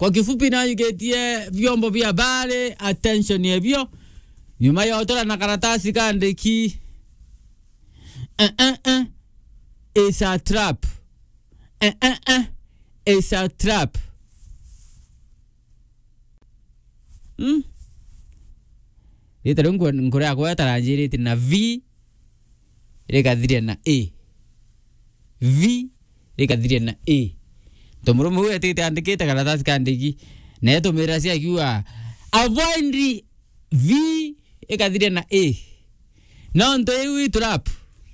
kwa kifupi nayugetie vyombo vya habari attention yevyo nyuma yotora na karatasi kandiki uh, uh, uh. It's a trap uh, uh, uh. It's a trap mm? rita riu nkura yakwa yataranjirite na v rikathiria na a v rikathiria na a tomurume huyu atite andikite karatasi kandiki netumira ciakiuga avoid v ikathiria na a no nto iu itrap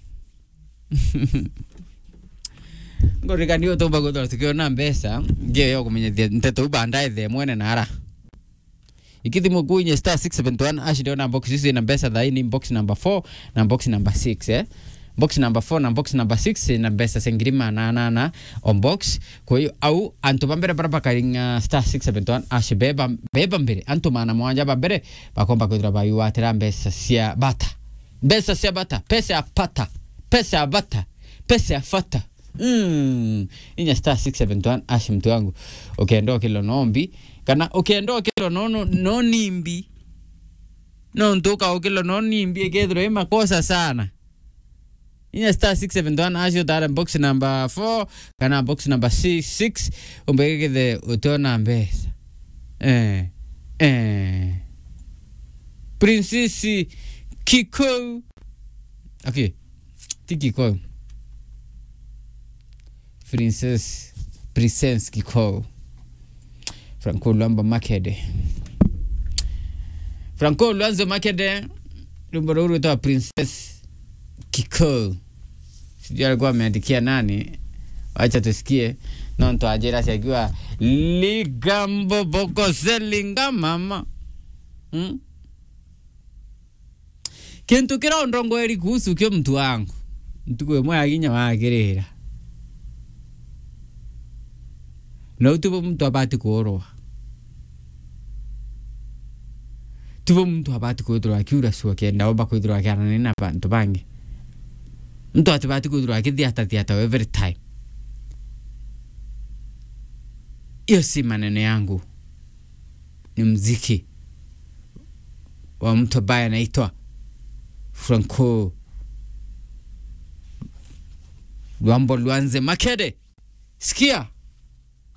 ngorikani utumba guthora tukiona mbeca ngio yo kumenyethia nteto bandae the mwene nara ikithimo kuinye star 671 ashideo na box hizi na mbeca thaini box number 4 na box number 6 eh box number 4 na box number 6 na mbeca sengiri mananana on box kwa hiyo au antu bambere bara bakaringa star 671 ashi beba beba mbere antu mana mwanja bambere bakomba kwithira bayuatira mbeca cia bata mbeca cia bata pesa ya pata pesa ya bata pesa ya fata mm. inya star 671 ashi mtu wangu ukienda okay, kilo nombi kana ukienda okay, kilo no, no, no nimbi no ntuka ukilo no nimbi ikethirwo i makosa sana inya star 671 acio tara box number 4 kana box number 6 umbegekethe utona mbeca eh, eh. princesi kikou okay ti kikou princess princess kikou franco lwamba makede franco lwanzo makede lumbo ruru itawa princess kikou sijui alikuwa ameandikia nani wacha tusikie nonto ajira siakiwa ligambo bokoselinga mama hmm? kintu kira ndongweri kuhusu kio mtu wangu ntuku imwe aginya wagirira no tuvo mtu abati kuorwa tuvo mtu abati kwithirwa akiura su akienda omba kwithirwa akiarana na bantu bangi mtu atibati kwithirwa akithiata thiata every time hiyo si maneno yangu ni mziki wa mtu ambaye anaitwa franco lwambo lwanze makede sikia